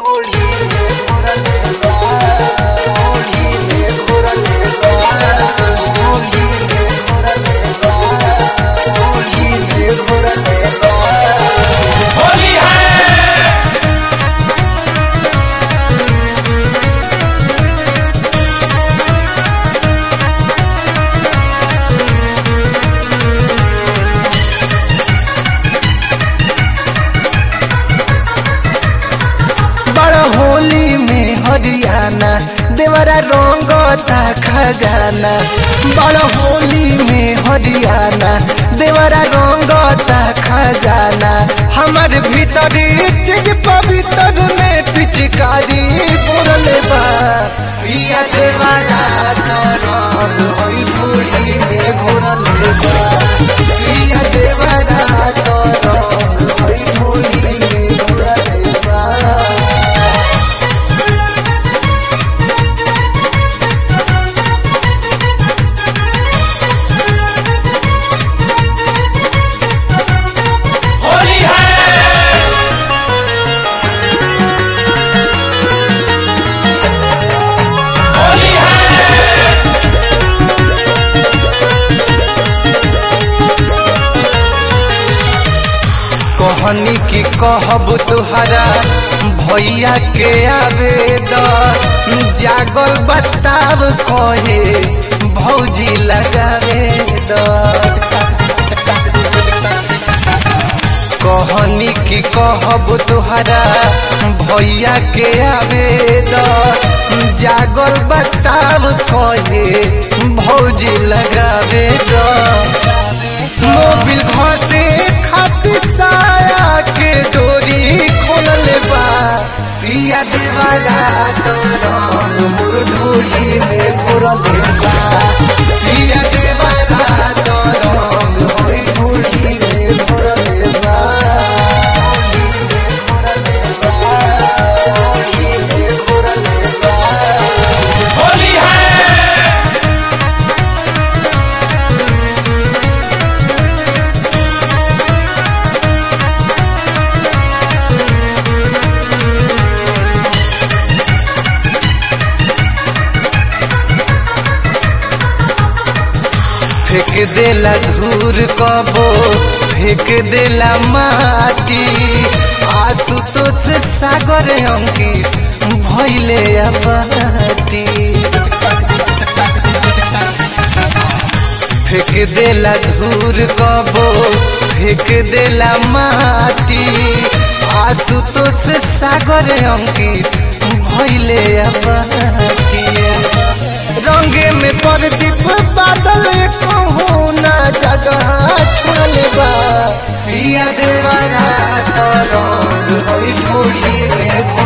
ओढ़ी में घोरले बा ओढ़ी में घोरले बा ओढ़ी में घोरले बा ओढ़ी में घोरले बा होली है बड़ होली में हरियाणा देवरा रंगता खजाना बड़ होली में हरियाणा देवरा रंगता खजाना हमर भीतरी चीज पवित्र में पिचकारी बोरले बा प्रिया देवरा तो रंग होई बूढ़ी में घोरले बा प्रिया देवरा तो रंग होई बूढ़ी में घोरले बा होली है होली है कहनी की कहब तुहरा भैया के आवेदन जागल बताब कहे भौजी लगावे दर कहनी की कहब तुहरा भैया के आवेदन जागल बताब कहे भौजी लगावे दर मोबिल घसे खातिर साया के डोरी खोलल बा पिया देवाला तो रंग मोर ढोली में घोरल बा पिया देवाला तो रंग होई ढोली में घोरल बा ढोली में घोरल बा होली है फेंक देला धूर कबो फेंक देला माटी आशुतोष सागर अंकित भैले अबाटी फेंक देला धूर कबो फेंक देला माटी आशुतोष सागर अंकित भैले अबाटी रंगे में प्रदीप बादल कहूँ ना जगह छोड़ले बा प्रिया देवरा तो रंग होई ढोली में